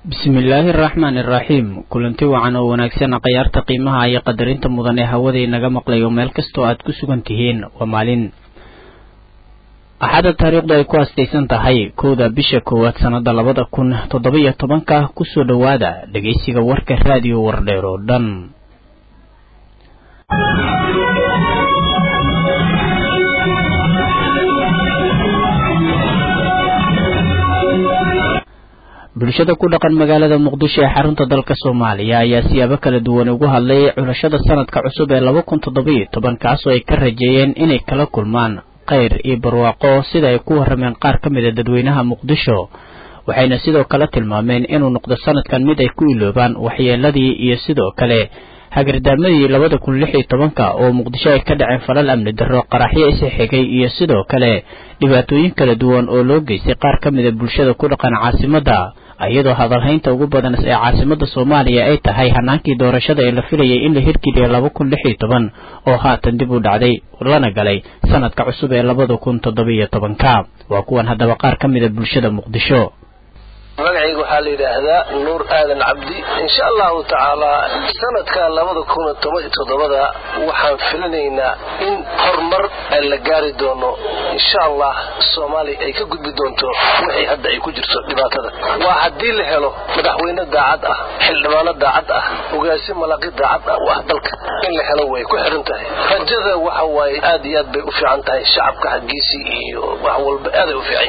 bismillaahi araxmaan iraxiim kulanti wacan oo wanaagsan khayaarta qiimaha iyo qadarinta mudan ee hawada inaga maqlayo meel kastoo aad ku sugan tihiin waa maalin axadda taariikhdu ay ku astaysan tahay kowda bisha koowaad sannada labada kun toddobiyo tobanka kusoo dhowaada dhegeysiga warka raadiyo wardheer oo dhan bulshada ku dhaqan magaalada muqdisho ee xarunta dalka soomaaliya ayaa siyaabo kala duwan ugu hadlay culashada sanadka cusub ee laba kun toddobiyo toban kaasoo ay ka rajeeyeen inay kala kulmaan kheyr iyo barwaaqo sida ay ku warrameen qaar ka mid a dadweynaha muqdisho waxayna sidoo kale tilmaameen inuu noqdo sanadkan mid ay ku iloobaan waxyeeladii iyo sidoo kale hagardaamadii labada kun lix iyo tobanka oo muqdisho ay ka dhaceen falal amni darro qaraxyo isi xigay iyo sidoo kale dhibaatooyin kala duwan oo loo geystay qaar ka mid a bulshada ku dhaqan caasimadda iyadoo hadalhaynta ugu badan ee caasimada soomaaliya ay tahay hanaankii doorashada ee la filayay in la hirgeliya laba kun lix iyo toban oo haatan dib u dhacday lana galay sanadka cusub ee labada kun toddobiyo tobanka waa kuwan haddaba qaar ka mid a bulshada muqdisho magacayga waxaa la yidhaahdaa nuur aadan cabdi insha allahu tacaalaa sanadka labada kun toban iyo toddobada waxaan filinaynaa in horumar la gaari doono insha allah soomaaliya ay ka gudbi doonto wixii hadda ay ku jirto dhibaatada waa haddii la helo madaxweyne daacad ah xildhibaano daacad ah ogaasi malaqi daacad ah u ah dalka in la helo way ku xidhan tahay rajada waxa waaye aad iyo aad bay u fiican tahay shacabka xaggiisii iyo wax walba aaday u fiican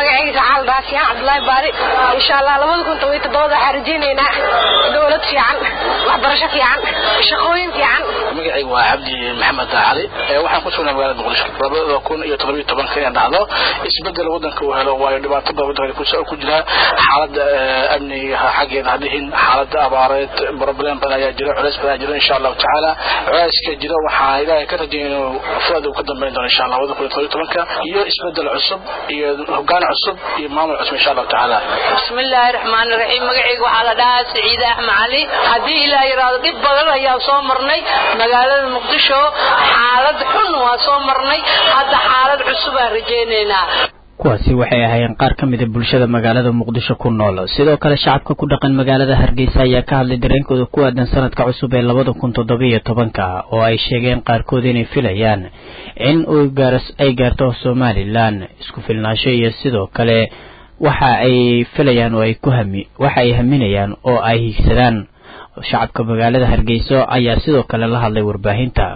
yihiin insha allah labada kun toban iyo toddobada waxaan rajaynaynaa dowlad fiican waxbarasho fiican shaqooyin fiican magacayga waa cabdi maxamed cali waxaan ku sugnaa magaalada muqdisho labada kun iyo todoba iyo tobanka inay dhacdo isbedel wadanka uu helo waayo dhibaato badan wadanka ku jira xaalada amniga xaggeeda hadihin xaalada abaareed problem badan ayaa jira culays badan ayaa jira insha allahu tacaala culayska jira waxaa ilaahay ka rajaya inuu fuad uu ka dambeyn doono insha allah labada kun iyo todoba iyo tobanka iyo isbedel cusub iyo hogaan cusub iyo maamul cusub insha allahu tacaala bismillaahi raxmaani raxiim magacayga waxaa la dhahaa saciide axmed cali haddii ilaah yidhaahdo dhib badan ayaa soo marnay magaalada muqdisho xaalad xun waa soo marnay hadda xaalad cusubaan rajaynaynaa kuwaasi waxay ahaayeen qaar ka mida bulshada magaalada muqdisho ku nool sidoo kale shacabka ku dhaqan magaalada hargeysa ayaa ka hadlay dareenkooda ku aadan sanadka cusub ee labada kun toddobiyo tobanka oo ay sheegeen qaarkood inay filayaan in ay gaarto somalilan isku filnaansho iyo sidoo kale waxa ay filayaan oo ay ku hami waxa ay haminayaan oo ay higsadaan shacabka magaalada hargeyso ayaa sidoo kale la hadlay warbaahinta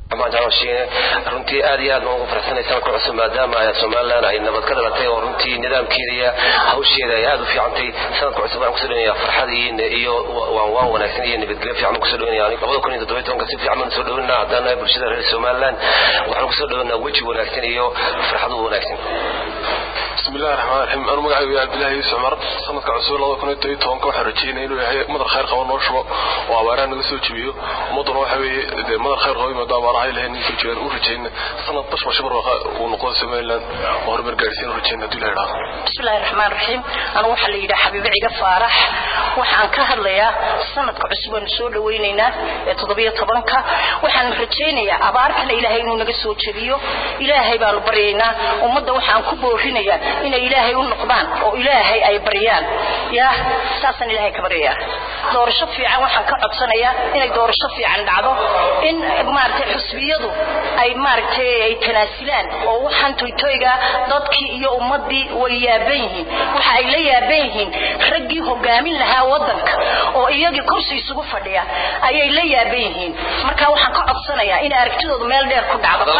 runtii aad iyo aad baan ugu faraxsanay sanadka cusub maadaama somalilan ay nabad ka dhalatay oo runtii nidaamkeeda iyo hawsheeda ay aad u fiicantay sanadka cusub waxaan kusoo dhaweynaya farxad iyo waan waan wanaagsan iyo nabadgelyo fiican kusoo dhaweynaya labada kun iyo toddobiyo tobanka si fiican baan soo dhaweynaa haddaan nahay bulshada reer somalilan waxaan kusoo dhaweynaa weji wanaagsan iyo farxad u wanaagsan bismillahi raxmaan raxiim anu magacaygu yahay abdillahi yuusuf cumar sanadka cusub labada kun iyo todobiyo tobanka waxaan rajeynaya inuu yahay madar khayr qabo noo shubo oo abaaraha naga soo jebiyo ummadduna waxa weeye dee madar khayr qabo imaado abaaraha ilahay naga soo jebiyaan u rajeyna sanad bashba shabarwaqa uu noqdo somaliland oo horumar gaarsiin u rajeyna haddii la idhaahdo bismillahi raxmaan raxiim anu waxaa la yidhaha xabiibe ciga faarax waxaan ka hadlayaa sanadka cusub aanu soo dhawaynaynaa ee toddobiyo tobanka waxaan rajaynayaa abaartana ilaahay inuu naga soo jebiyo ilaahay baanu baryaynaa ummadda waxaan ku boorinayaa inay ilaahay u noqdaan oo ilaahay ay baryaan yaa saasaan ilaahay ka baryayaa doorasho fiican waxaan ka codsanayaa inay doorasho fiican dhacdo in maaragtay xusbiyadu ay maaragtay ay tanaasilaan oo waxaan toytoyga dadkii iyo ummaddii way yaaban yihiin waxa ay la yaaban yihiin raggii hogaamin lahaa waddanka oo iyagii kursi isugu fadhiya ayay la yaaban yihiin marka waxaan ka codsanayaa in aragtidoodu meel dheer ku dhacdo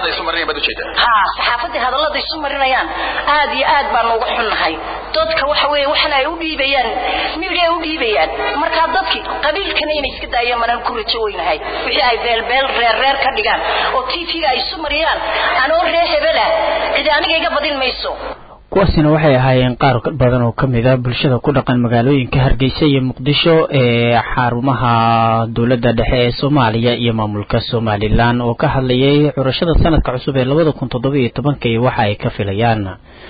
ha saxaafadii hadallada isu marinayaan aad iyo aad baan uga xunnahay dadka waxa weeye waxana ay u dhiibayaan midiya ay u dhiibayaan markaa dadkii qabiilkana inay iska daayaan manaan ku rajo weynahay wixii ay beelbeel reer reer ka dhigaan oo tv-ga ay isu mariyaan anoo ree hebelah cidi aniga iga badin mayso kuwaasina waxay ahaayeen qaar badan oo ka mid a bulshada ku dhaqan magaalooyinka hargeysa iyo muqdisho ee xarumaha dowladda dhexe ee soomaaliya iyo maamulka somalilan oo ka hadlayay curashada sanadka cusub ee labada kun toddoba iyo tobanka iyo waxa ay ka filayaan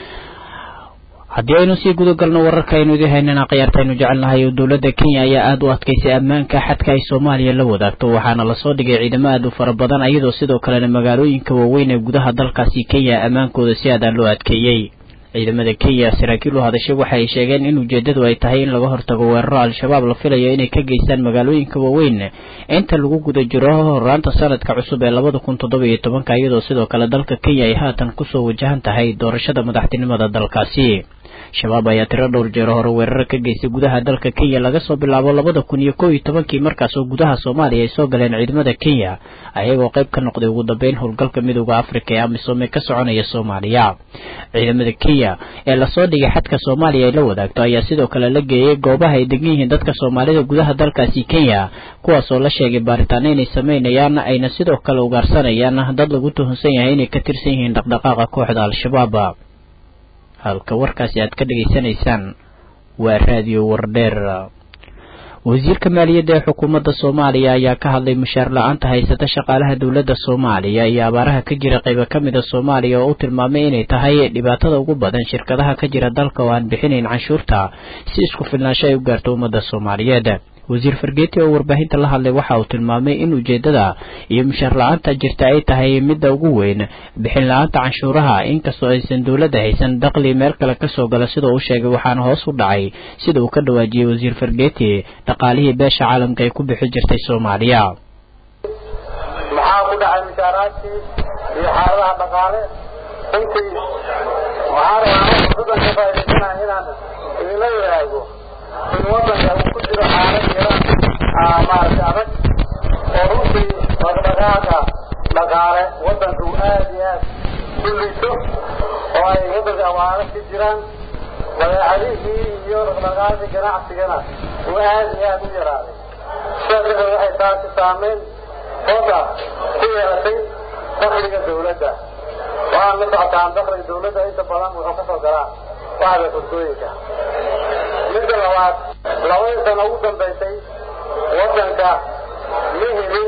haddii aynu sii gudagalno wararka aynu idin haynana khiyaarta aynu jecelnahay oo dowladda kenya ayaa aada u adkaysay ammaanka xadka ay soomaaliya la wadaagto waxaana lasoo dhigay ciidamo aada u fara badan iyadoo sidoo kalena magaalooyinka waaweyn ee gudaha dalkaasi kenya ammaankooda si aadaan loo adkeeyey ciidamada kenya saraakiil u hadashay waxa ay sheegeen in ujeedadu ay tahay in laga hortago weeraro al-shabaab la filayo inay ka geystaan magaalooyinka waaweyn inta lagu guda jiro horaanta sanadka cusub ee labada kun toddoba iyo tobanka iyadoo sidoo kale dalka kenya ay haatan kusoo wajahan tahay doorashada madaxtinimada dalkaasi shabaab ayaa tiro dhowr jeero hore weeraro ka geystay gudaha dalka kenya laga soo bilaabo labada kun iyo kow iyo tobankii markaas oo gudaha soomaaliya ay soo galeen ciidamada kenya ayagoo qayb ka noqday ugu dambeyn howlgalka midooda afrika ee amisom ee ka soconaya soomaaliya ciidamada kenya ee lasoo dhigay xadka soomaaliya ay la wadaagto ayaa sidoo kale la geeyey goobaha ay degan yihiin dadka soomaalida gudaha dalkaasi kenya kuwaas oo la sheegay baaritaano inay sameynayaan ayna sidoo kale ugaarsanayaan dad lagu tuhunsan yahay inay ka tirsan yihiin dhaqdhaqaaqa kooxda al-shabaab halka warkaasi aad ka dhegaysanaysaan waa raadiyo wardheer wasiirka maaliyadda ee xukuumadda soomaaliya ayaa ka hadlay mushaar la-aanta haysata shaqaalaha dowladda soomaaliya iyo abaaraha ka jira qaybo ka mid a soomaaliya oo u tilmaamay inay tahay dhibaatada ugu badan shirkadaha ka jira dalka oo aan bixinayn canshuurta si isku filnaansho ay u gaarto ummadda soomaaliyeed wasiir fargeeti oo warbaahinta la hadlay waxa uu tilmaamay in ujeedada iyo mushaar la-aanta jirta ay tahay midda ugu weyn bixin la-aanta canshuuraha inkastoo aysan dowladda haysan daqli meel kale kasoo gala sida uu sheegay waxaana hoos u dhacay sida uu ka dhawaajiyey wasiir fargeeti dhaqaalihii beesha caalamka ay ku bixi jirtay soomaaliya maxaa ku dhacay mushaaraadkii iyo xaaladaha dhaqaale runtii waxaan rabaa fursadan ka faa'idaysanaha inaan idinla wadaago in wadanka uu ku jiro xaalad yara maaragtay adag oo runtii dhaqdhaqaaqa dhaqaale wadanka uu aad iyo aad u liso oo ay wadanka abaaro ka jiraan badeecadihii iyo dhaqdhaqaaqii ganacsigana uu aad iyo aad u yaraaday sidaas darteed waxay taasi saameyn hooda ku yeelatay dakliga dawladda waxaan la socotaan dakliga dawladda inta badan wuxuu kasoo galaa waxda furtooyinka midda labaad labadii sano ugu dambaysay wadanka ma helin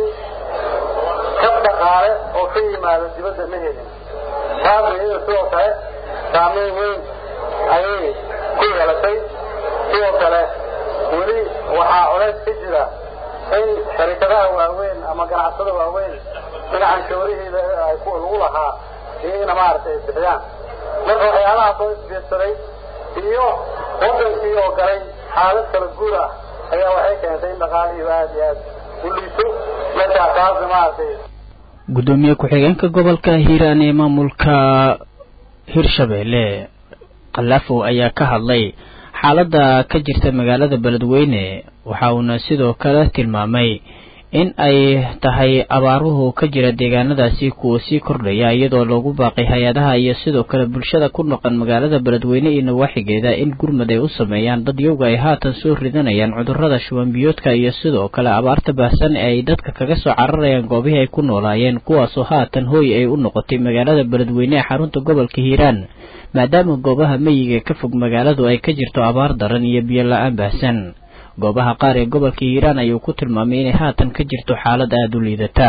kab dhaqaale oo ka yimaado dibadda ma helin taas iyada sidoo kale saameyn weyn ayay ku yeelatay sidoo kale weli waxaa colays ka jira in sharikadaha waaweyn ama ganacsada waaweyn in canshuurihiida ay lagu lahaa iyagana maaragtay ay bixiyaan marka waxyaalahaas oo isbiirsaday iyo wadankii oo galay xaalad kala guur ah ayaa waxay keentay in dhaqaalihiiba aada iyo aad u liiso markaa taasna maaragtay gudoomiye ku-xigeenka gobolka hiiraan ee maamulka hirshabeelle khalafow ayaa ka hadlay xaaladda ka jirta magaalada beledweyne waxa uuna sidoo kale tilmaamay in ay tahay abaaruhu ka jira deegaanadaasi kuwa sii kordhaya iyadoo loogu baaqay hay-adaha iyo sidoo kale bulshada ku noqon magaalada beledweyne iyo nawaaxigeeda in gurmad ay u sameeyaan dad yowga ay haatan soo ridanayaan cudurrada shubanbiyoodka iyo sidoo kale abaarta baahsan ee ay dadka kaga soo cararayaan goobihii ay ku noolaayeen kuwaasoo haatan hooy ay u noqotay magaalada beledweyne ee xarunta gobolka hiiraan maadaama goobaha meyiga ka fog magaaladu ay ka jirto abaar daran iyo biyo la-aan baahsan goobaha qaar ee gobolka hiiraan ayuu ku tilmaamay inay haatan ka jirto xaalad aada u liidata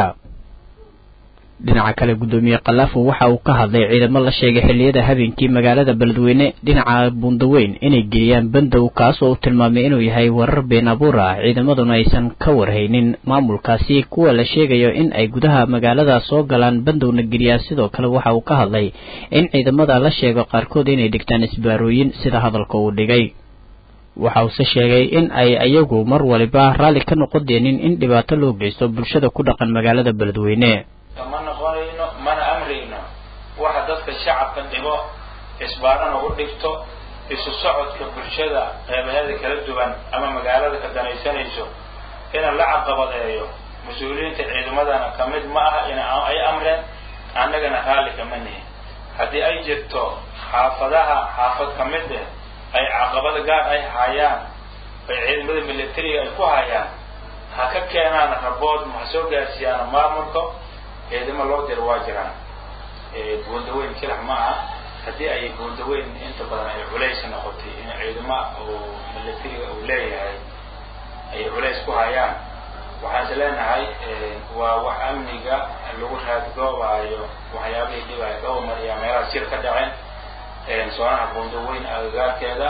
dhinaca kale guddoomiye khalaafo waxa uu ka hadlay ciidamo la sheegay xilliyada habeenkii magaalada beledweyne dhinaca buundaweyn inay geeyaan bandow kaas oo uu tilmaamay inuu yahay warar been abuur ah ciidamaduna aysan ka warhaynin maamulkaasi kuwa la sheegayo in ay gudaha magaalada soo galaan bandowna geliyaan sidoo kale waxa uu ka hadlay in ciidamada la sheego qaarkood inay dhigtaan isbaarooyin sida hadalka uu dhigay waxa uuse sheegay in ay iyagu mar waliba raalli ka noqon deenin in dhibaato loo geysto bulshada ku dhaqan magaalada beledweyne ma noqonayno mana amrayno waxa dadka shacabka dhibo isbaarana u dhigto isu socodka bulshada qeybaheeda kala duwan ama magaalada ka danaysanayso ina la caqabadeeyo mas-uuliyiinta ciidamadana ka mid ma aha in ay amreen annagana raalli kama nihin haddii ay jirto xaafadaha xaafad ka mid eh ay caqabada gaar ay hayaan ay ciidamada militariga ay ku hayaan ha ka keenaan rabood ma ha soo gaarsiiyaan maamulka ciidamo loo diro waa jiraan buundaweyn kilax ma aha haddii ay buundaweyn inta badan ay culays noqotay in ciidamo oo militariga uu leeyahay ay culays ku hayaan waxaan is leenahay waa wax amniga lagu raadgoobaayo waxyaabihii dhibaya dhowr mar iyo meelaha shir ka dhaceen soonaha buundaweyn agagaarkeeda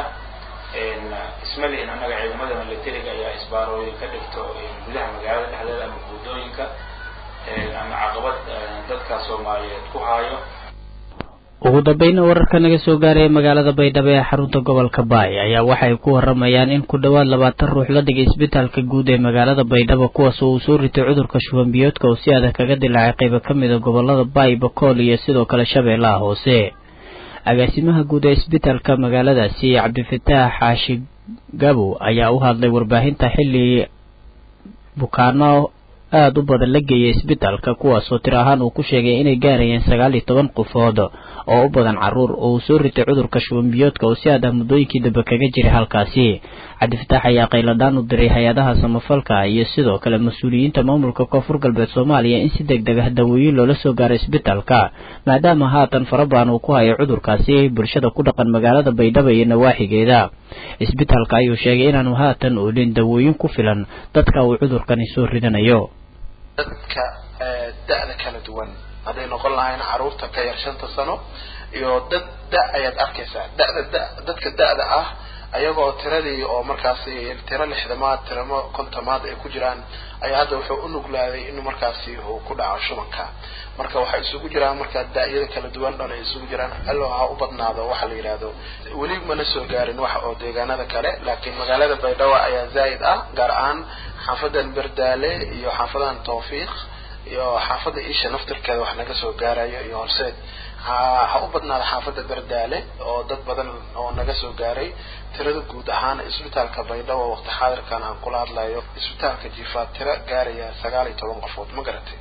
isma lihin annaga ciidamada militariga ayaa isbaarooyin ka dhigto gudaha magaalada dhexdeeda ama buundooyinka ama caqabad dadka soomaaliyeed ku haayo ugu dambayna wararka naga soo gaaraya magaalada baydhabo ee xarunta gobolka baay ayaa waxay ku waramayaan in ku dhowaad labaatan ruux la dhigay isbitaalka guud ee magaalada baydhabo kuwaas oo uu soo ritay cudurka shuban biyoodka oo si adag kaga dilaacay qaybo ka mid a gobolada baay bakool iyo sidoo kale shabeellaha hoose agaasimaha guud ee isbitaalka magaaladaasi cabdifataax xaashi gabow ayaa u hadlay warbaahinta xilli bukaano aada u badan la geeyay isbitaalka kuwaasoo tir ahaan uu ku sheegay inay gaarayeen sagaal iyo toban qofood oo u badan caruur oo uu soo ritay cudurka shubanbiyoodka oo si aad ah muddooyinkii dambe kaga jiray halkaasi cabdifataax ayaa qayladhaan u diray hay-adaha samafalka iyo sidoo kale mas-uuliyiinta maamulka koonfur galbeed soomaaliya in si deg deg ah dawooyin loola soo gaaro isbitaalka maadaama haatan farabaan uu ku hayo cudurkaasi bulshada ku dhaqan magaalada baydhabo iyo nawaaxigeeda isbitaalka ayuu sheegay inaanu haatan oolin dawooyin ku filan dadka uu cudurkani soo ridanayo dadka da-da kala duwan hadday noqon lahayn caruurta ka yar shanta sano iyo dad da ayaad arkaysaa dada da dadka da-da ah ayagoo tiradii oo markaasi tiro lixdamaad tiramo kontomaad ay ku jiraan ayaa hadda wuxuu u nuglaaday inuu markaasi uu ku dhaco shubanka marka waxay isugu jiraan marka da-yada kala duwan dhan ay isugu jiraan allo ha u badnaado waxa la yidhaahdo weli mana soo gaarin wax oo deegaanada kale laakiin magaalada baydhabo ayaa zaa'id ah gaar ahaan xaafadan berdaale iyo xaafadan tawfiiq iyo xaafadda isha naftirkeeda wax naga soo gaarayo iyo horseed ha ha u badnaada xaafadda berdaale oo dad badan oo naga soo gaaray tirada guud ahaan isbitaalka baydhabo waqti xaadirkan aan kula hadlayo isbitaalka jiifaad tiro gaaraya sagaal iyo toban qofood ma garatay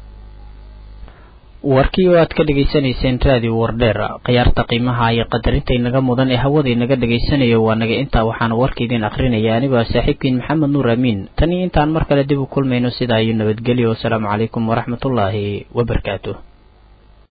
warkii oo aad ka dhegaysanayseen raadiyo wardheer khiyaarta qiimaha iyo qadarinta inaga mudan ee hawada inaga dhegaysanayo waa naga intaa waxaana warka idin akrinaya anigoo saaxiibkiin maxamed nuur amiin tan iyo intaan mar kale dib u kulmayno sidaa iyo nabadgelyo wasalaamu calaykum waraxmatullaahi wabarakaatu